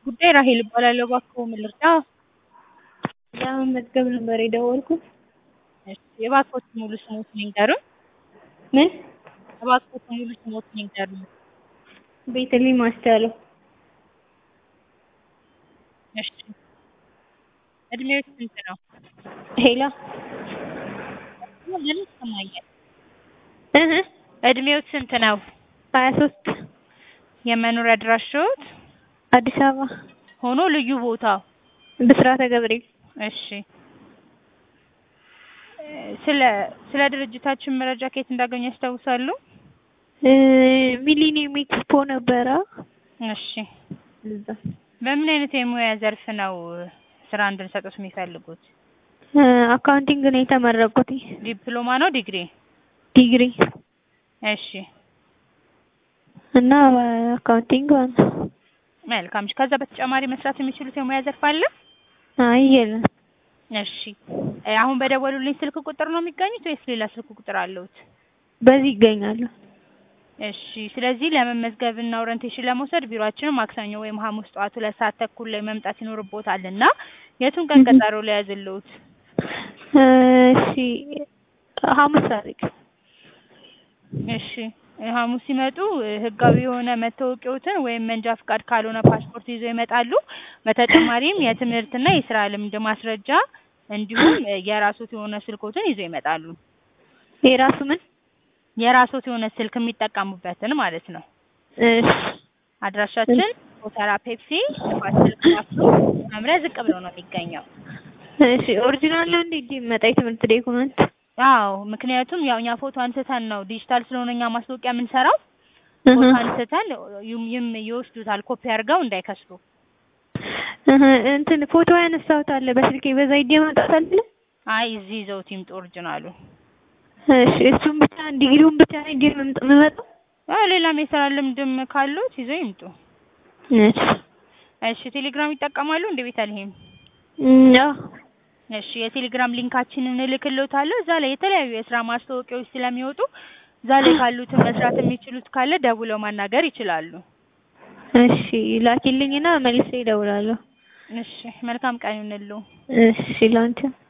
ጉዳይ ራሔል እባላለሁ። እባክዎ ምን ልርዳ? ለመመዝገብ ነበር የደወልኩት። እሺ የእባክዎትን ሙሉ ስምዎትን ይንገሩን? ምን? እባክዎትን ሙሉ ስምዎትን ይንገሩን? ቤተልሔም አስቻለው። እሺ እድሜዎ ስንት ነው? ሄሎ ምን ይሰማኛል? እህ እድሜዎ ስንት ነው? ሀያ ሶስት የመኖሪያ አድራሻዎት? አዲስ አበባ ሆኖ ልዩ ቦታው? ብስራተ ገብርኤል። እሺ ስለ ስለ ድርጅታችን መረጃ ከየት እንዳገኙ ያስታውሳሉ? ሚሊኒየም ኤክስፖ ነበረ። እሺ እዛ በምን አይነት የሙያ ዘርፍ ነው ስራ እንድንሰጥዎት የሚፈልጉት? አካውንቲንግ ነው የተመረቁት። ዲፕሎማ ነው ዲግሪ? ዲግሪ እሺ እና አካውንቲንግ መልካም። እሺ ከዛ በተጨማሪ መስራት የሚችሉት የሙያ ዘርፍ አለ? አይ የለም። እሺ አሁን በደወሉልኝ ስልክ ቁጥር ነው የሚገኙት ወይስ ሌላ ስልክ ቁጥር አለዎት? በዚህ ይገኛሉ። እሺ ስለዚህ ለመመዝገብ እና ኦሪንቴሽን ለመውሰድ ቢሮአችን ማክሰኞ ወይም ሐሙስ ጠዋት ሁለት ሰዓት ተኩል ላይ መምጣት ይኖርብዎታል እና የቱን ቀን ቀጠሮ ልያዝልዎት? እሺ ሐሙስ አድርጊ። እሺ ሐሙስ ሲመጡ ህጋዊ የሆነ መታወቂያዎትን ወይም መንጃ ፍቃድ ካልሆነ ፓስፖርት ይዘው ይመጣሉ። በተጨማሪም የትምህርትና የስራ ልምድ ማስረጃ እንዲሁም የራስዎት የሆነ ስልክዎትን ይዘው ይመጣሉ። የራሱ ምን? የራስዎት የሆነ ስልክ የሚጠቀሙበትን ማለት ነው። እሺ አድራሻችን ጎተራ ፔፕሲ ንፋስ ስልክ ላፍቶ መምሪያ ዝቅ ብሎ ነው የሚገኘው። እሺ ኦሪጂናል ነው እንዴ እጄ የሚመጣ የትምህርት ዶክመንት? አዎ ምክንያቱም ያው እኛ ፎቶ አንስተን ነው ዲጂታል ስለሆነ እኛ ማስታወቂያ የምንሰራው ፎቶ አንስተን ይም- ይም ይወስዱታል ኮፒ አድርገው እንዳይከስሩ። እህ እንትን ፎቶ ያነሳሁት አለ በስልኬ በዛ ሂጄ ማምጣት አለ? አይ እዚህ ይዘውት ይምጡ ኦሪጂናሉ። እሺ እሱን ብቻ ዲግሪውን ብቻ ነው ሂጄ መምጣ የምመጣው? አዎ ሌላም የስራ ልምድም ካሉት ይዘው ይምጡ። እሺ እሺ ቴሌግራም ይጠቀማሉ እንደ ቤተልሔም? እም አዎ እሺ የቴሌግራም ሊንካችንን እልክልዎታለሁ። እዛ ላይ የተለያዩ የስራ ማስታወቂያዎች ስለሚወጡ እዛ ላይ ካሉትን መስራት የሚችሉት ካለ ደውለው ማናገር ይችላሉ። እሺ ላኪልኝና መልሼ እደውላለሁ። እሺ መልካም ቀን ይሁንልዎ። እሺ ላንቺም